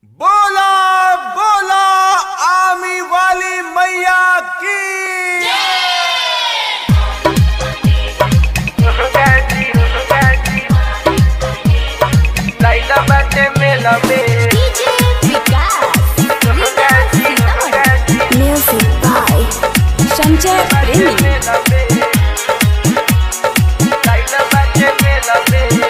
बोला बोला आमी वाली मैया की लाइला बाटे मेला में Music by Sanjay Premi. मेला में लाइला बाटे मेला में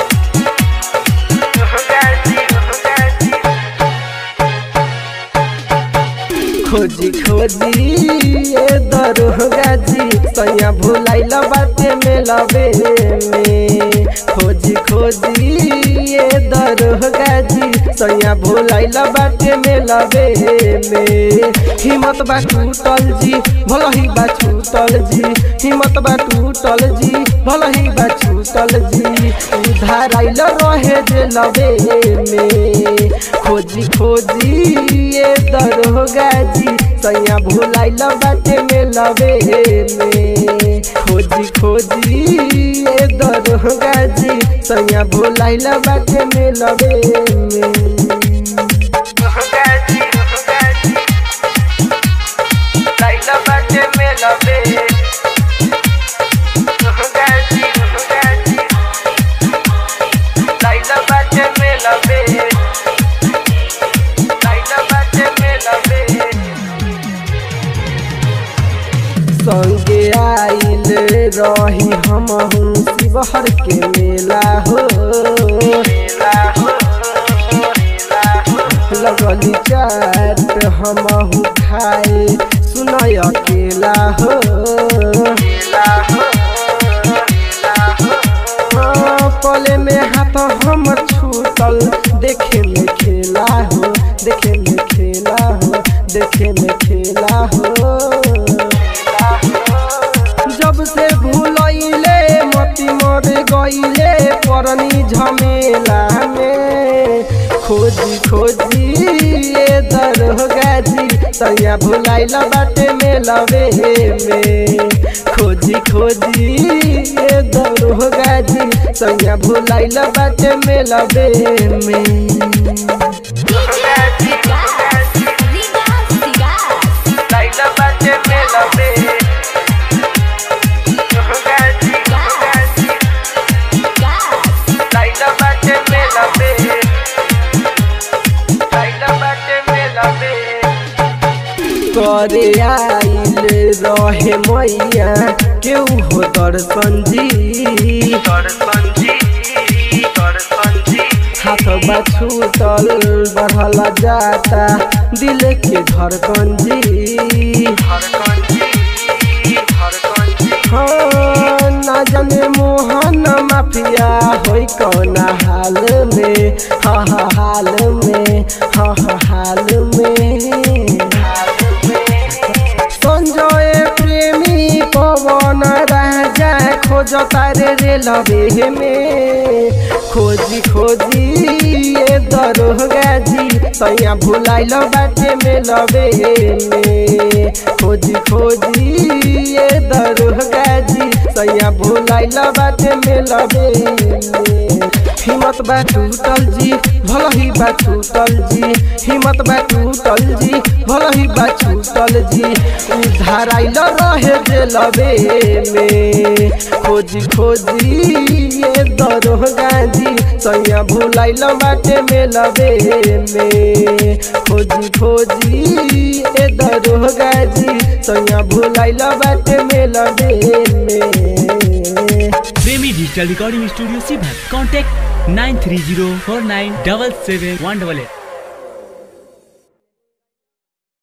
खोजी खोजी ये दरोगा जी सैया भुलाइला बाटे मेलबे में खोजी खोजी ये दरोगा जी सैया भुलाइला बाटे मेलबे में हिम्मत बा टूटल जी भला ही बा छूटल जी हिम्मत बा टूटल जी भला ही बा छूटल जी उधार आइल रहे जे लबे में खोजी खोजी ये दरोगा जी सैया भुलाइल बाटे में लबे में खोजी खोजी ये दरोगा जी सैया भुलाइल बाटे में लबे में लाइला बाटे में लबे लाइला बाटे में लबे लाइला बाटे में लबे संगे आइल रही हम शिवहर के मेला हो लगली चाट हम खाए सुनय अकेला हो हाँ, पले में हाथ हम छूटल देखे में खेला हो देखे में खेला हो देखे में खेला हो जब से भूलैले मती मर गईले परनी झमेला में खोजी खोजी ये दरोगा जी तैया भुलाइला बाटे में लबे में खोजी खोजी ये दरोगा जी तैया भुलाइला बाटे में लबे में लाइला बाटे में लबे लाइला बाटे में लबे लाइला बाटे में लबे करे आइल रहे मैया केहू हो दर्शन जी दर्शन जी दर्शन जी हाथ बछूतल बढ़ल जाता दिल के धड़कन जी धड़कन जी धड़कन जी हाँ ना जाने मोहन माफिया होई कौन हाल में हाँ हाँ हाल में हाँ हाँ हाल में संजय प्रेमी पवन राजा खोज तारे रे लबे में खोजी खोजी ये दरोगा जी तैया भुलाइल बाटे में लबे में खोजी खोजी ये दरोगा जी तैया भुलाइल बाटे में लबे में हिम्मत बा टूटल जी भला ही बा छूटल जी हिम्मत बा टूटल जी भला ही बा छूटल जी उधार आइल रहे जे लबे में खोजी खोजी ये दरोगा जी सैया भुलाइल बाटे में लबे में खोजी खोजी ये दरोगा जी सैया भुलाइल बाटे में लबे में प्रेमी डिजिटल रिकॉर्डिंग स्टूडियो सीभर contact nine three zero four nine double seven one double at